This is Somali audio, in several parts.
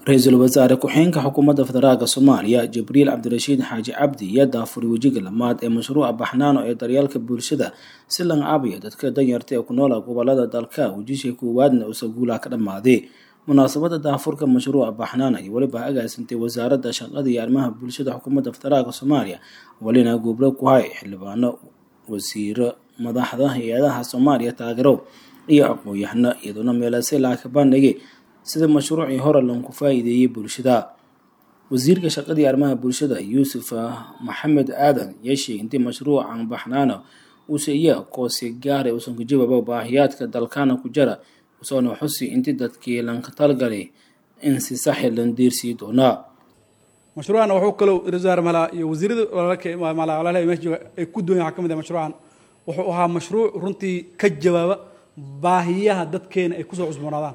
ra-iisul wasaare ku-xigeenka xukuumadda federaalk soomaaliya jibriil cabdirashiid xaaji cabdi iyo daafuri wejiga lamaad ee mashruuca baxnaano ee daryeelka bulshada si lan caabiya dadka danyarta ee ku noola gobolada dalka wejisha koowaadna uusa guulaha ka dhammaaday munaasabada daafurka mashruuca baxnaana iyo weliba agaasintay wasaaradda shaqada iyo arrimaha bulshada xukuumadda federaalk soomaaliya welina gubro ku hay xildhibaano wasiiro madaxda hay-adaha soomaaliya taageero iyo aqoon-yahano iyadoona meelase laaka bandhigay sida mashruucii hore lanku faa-iideeyey bulshada wasiirka shaqadii arrimaha bulshada yuusuf maxamed aadan yaa sheegay intii mashruucan baxnaano uuse iya koose gaaray uusan ku jawaabo baahiyaadka dalkana ku jara usoona xusi intii dadkii lanka talgalay in si saxi lan diirsii doonaa mashruucan wuxuu kaloo rasaar malaa iyo wasiirada walaalka meesha jooga ay ku duwan waxaa ka mid ah mashruucan wuxuu ahaa mashruuc runtii ka jawaaba baahiyaha dadkeena ay kusoo cusboonaadaan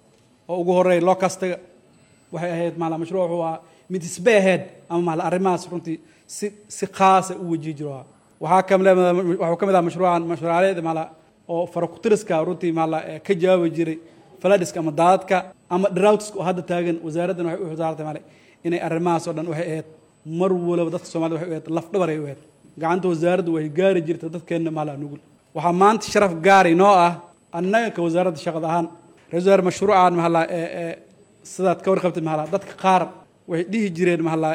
oo ugu horeeya loo kastaga waxay ahayd maala mashruuc wuxuu ahaa mid isbay ahayd ama maala arrimahaas runtii si si khaasa u wajihi jiro waxaa kamid waxuu ka mid aha mashruucan mashruucaaleed maala oo farakutiriska runtii maala ka jawaabi jiray faladiska ama daadadka ama droughtiska oo hadda taagan wasaaraddan waxay u xilsaartay maale inay arrimahaas oo dhan waxay ahayd mar waliba dadka soomaalida waxay u ahayd lafdhabar ay u ahayd gacanta wasaaraddu way gaari jirta dadkeenna maala nugul waxaa maanta sharaf gaari noo ah annaga ka wasaaradda shaqada ahaan ra-isul mashruucan mahala sidaad ka warqabtay mahala dadka qaar waxay dhihi jireen mahala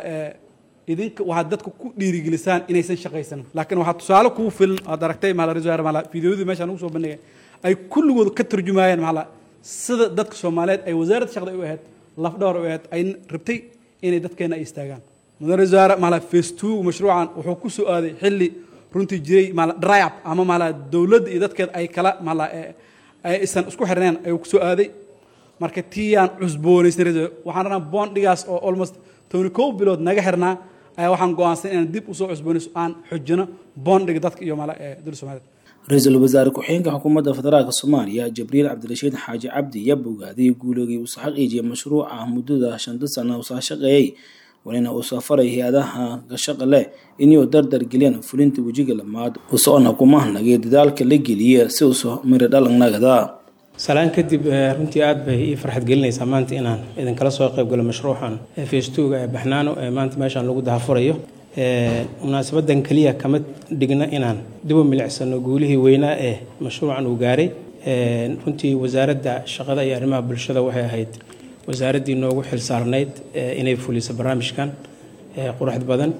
idinka waxaad dadka ku dhiirigelisaan inaysan shaqaysan laakiin waxaa tusaale kuu filan aad aragtay mahala ra-isul mahala fideoyadii meeshaan ugu soo bandhigay ay kulligood ka turjumaayeen mahala sida dadka soomaaliyeed ay wasaaradda shaqada u ahayd lafdhawar u ahayd ay rabtay inay dadkeena ay istaagaan mudan ra-isul wasaare mahala face two mashruucan wuxuu ku soo aaday xilli runtii jiray maala dryup ama maala dowladda iyo dadkeeda ay kala maala aysan isku xirneen ayuu ku soo aaday marka tiiyaan cusboonaysan waxaan rabnaa boondhigaas oo almost tobani kow bilood naga xirnaa ayaa waxaan go-aansan inaan dib usoo cusboonayso aan xojino boondhiga dadka iyo maala dowladda soomaaliyed ra-iisul wasaare ku-xigeenka xukuumadda federaalk soomaaliya jibriil cabdirashiid xaaji cabdi yaa bogaaday guuloogii uusa xaqiijiyay mashruuca muddada shanta sana uusa shaqeeyey walina uu safaray hay-adaha gashaqa leh inuu dardar geliyaan fulinta wejiga lamaad usoona kumahnagay dadaalka la geliya si uusa miri dhalanagada salaan kadib runtii aad bay ii farxad gelinaysaa maanta inaan idinkala soo qaybgalo mashruucan feestuuga ee baxnaano ee maanta meeshaan lagu dahafurayo munaasabadan keliya kama dhigna inaan dibu milicsano guulihii weynaa ee mashruucan uu gaaray runtii wasaaradda shaqada iyo arrimaha bulshada waxay ahayd wasaaraddii noogu xil saarnayd inay fuliso barnaamijkan quruxd badan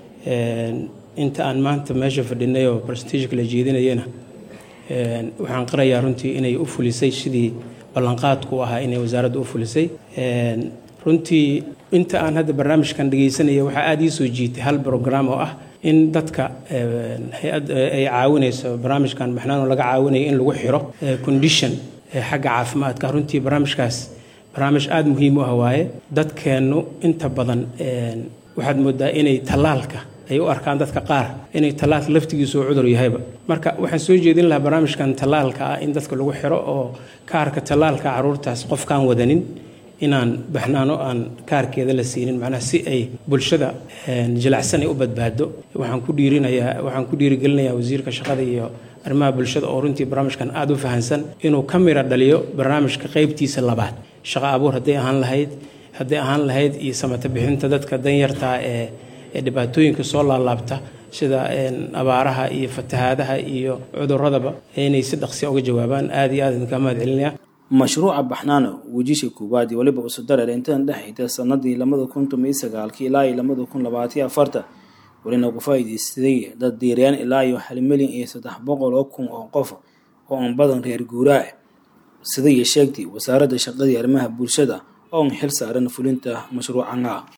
inta aan maanta meesha fadhinay oo barstijka la jeedinayana waxaan qirayaa runtii inay u fulisay sidii ballanqaadku ahaa inay wasaaraddu u fulisay runtii inta aan hadda barnaamijkan dhegaysanaya waxaa aada ii soo jiitay hal brogram oo ah in dadka hay-ad ay caawinayso barnaamijkan baxnaano laga caawinayo in lagu xiro condition xagga caafimaadka runtii barnaamijkaas barnaamij aada muhiim u ah waaye dadkeennu inta badan waxaad moodaa inay tallaalka ay u arkaan dadka qaar inay tallaalka laftigiisu u cudur yahayba marka waxaan soo jeedin lahaa barnaamijkan tallaalka ah in dadka lagu xiro oo kaarka tallaalka caruurtaas qofkaan wadanin inaan baxnaano aan kaarkeeda la siinin macnaha si ay bulshada jilacsan ay u badbaado waxaan ku dhiirinayaa waxaan ku dhiirigelinayaa wasiirka shaqada iyo arrimaha bulshada oo runtii barnaamijkan aada u fahansan inuu ka mira dhaliyo barnaamijka qaybtiisa labaad shaqo abuur hadday ahaan lahayd hadday ahaan lahayd iyo samata bixinta dadka danyartaa ee ee dhibaatooyinka soo laalaabta sida abaaraha iyo fatahaadaha iyo cuduradaba inay si dhaqsiya uga jawaabaan aada iyo aad idinkaa mahad celinaya mashruuca baxnaano wejisha koowaad iyo weliba usu dareer intan dhexayta sanadii labada kun toban iyo sagaalkii ilaa iyo labada kun labaatiyo afarta welina ku faa'iidaysaday dad diirayaan ilaa iyo hal milyan iyo saddex boqol oo kun oo qof oo aan badan reer guuraa sida iyo sheegtay wasaaradda shaqadii arrimaha bulshada oo aan xil saaran fulinta mashruucana